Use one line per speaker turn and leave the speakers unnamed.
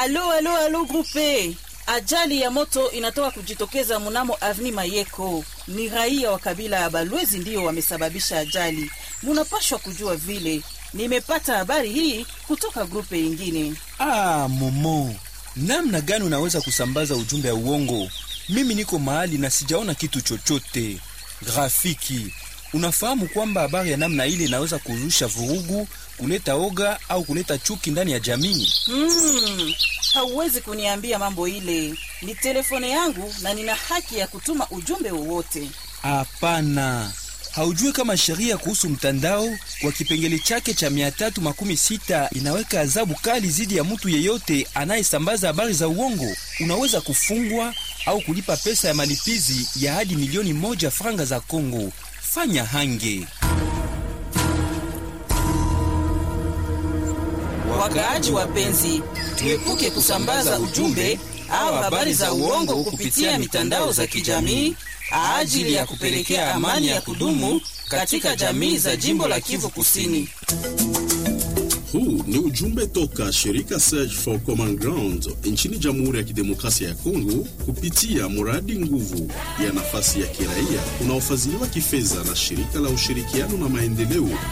Alo, alo, alo grupe. Ajali ya moto inatoka kujitokeza mnamo Avni Mayeko. Ni raia wa kabila ya Balwezi ndiyo wamesababisha ajali. Munapashwa kujua vile. Nimepata habari hii kutoka grupe ingine.
Ah, Momo, namna gani unaweza kusambaza ujumbe ya uongo? Mimi niko mahali na sijaona kitu chochote. Grafiki, unafahamu kwamba habari ya namna ile inaweza kuzusha vurugu, kuleta oga au kuleta chuki ndani ya jamii?
Hmm, hauwezi kuniambia mambo ile. Ni telefone yangu na nina haki ya kutuma ujumbe wowote.
Hapana, haujui kama sheria kuhusu mtandao kwa kipengele chake cha mia tatu makumi sita inaweka adhabu kali dhidi ya mtu yeyote anayesambaza habari za uongo. Unaweza kufungwa au kulipa pesa ya malipizi ya hadi milioni moja franga za Kongo. Fanya hange.
Wakaaji wapenzi, tuepuke kusambaza ujumbe au habari za uongo kupitia mitandao za kijamii ajili ya kupelekea amani ya kudumu katika jamii za jimbo la Kivu Kusini.
Huu ni ujumbe toka shirika Search for Common Ground nchini Jamhuri ya Kidemokrasia ya Kongo kupitia mradi nguvu ya nafasi ya kiraia unaofadhiliwa kifedha na shirika la ushirikiano na maendeleo